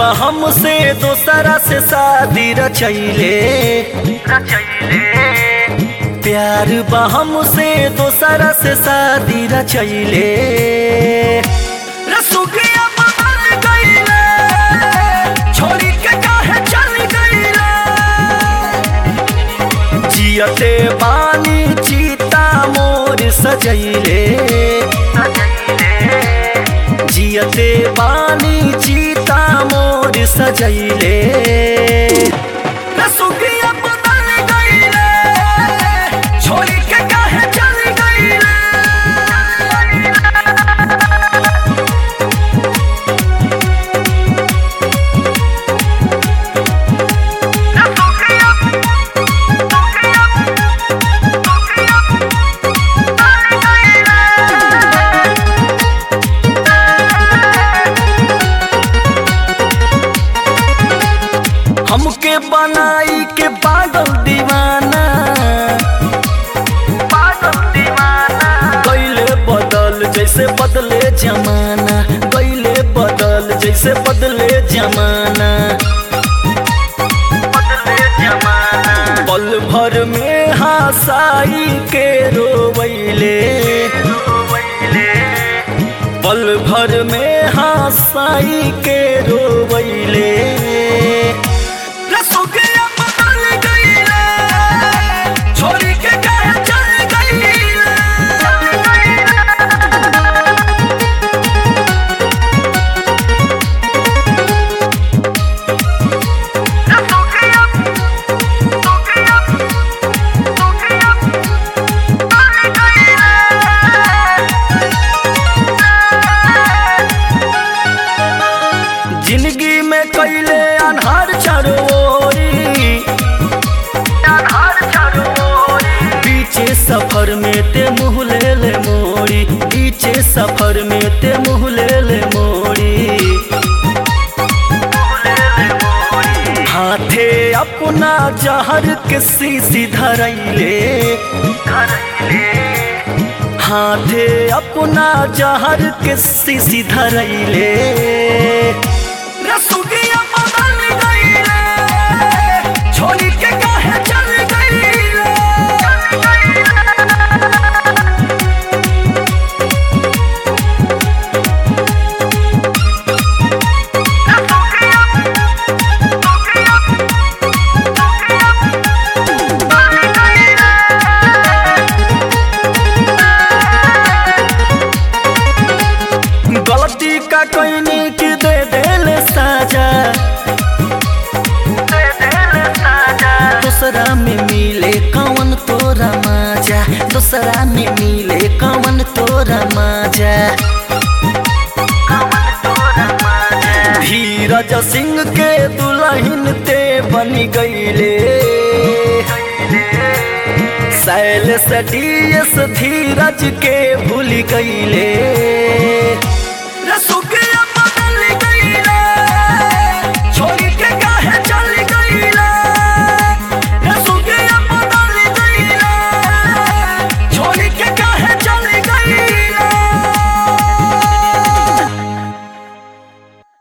बा हमसे दोसरा से शादी रचैले प्यार बा हमसे दोसरा से शादी रचैले रसुगिया बदल गईले छोड़ी के काहे चल गईले जियते बानी चीता मोर सजैले जियते बानी चीता मोर सजैले रसुगिया बदल गईले छोड़ी के काहे चल गईले हमके बनाई के पागल दीवाना पागल दीवाना गईले बदल जैसे बदले जमाना गईले बदल जैसे बदले जमाना बदले जमाना पल भर में हंसाई के रोवैले पल भर में हंसाई के रोवैले रसोगिया बदल गईले छोड़ी के काहे चल गईले जिंदगी में कैले अनहार चरोरी बीचे सफर में ते मुँह ले ले मोड़ी बीचे सफर में ते मुँह ले ले मोड़ी हाथे अपना जहर के शीशी धरैले हाथे अपना जहर के शीशी धरैले रसुगिया बदल गईले छोड़ी के काहे चल गईले गलती का कहने की दे देले साजा दूसरा में मिले कौन तोरा माजा दूसरा में मिले कौन तोरा माजा धीरज सिंह के दुल्हन ते बन गईले शैल सटीस धीरज के भूल गईले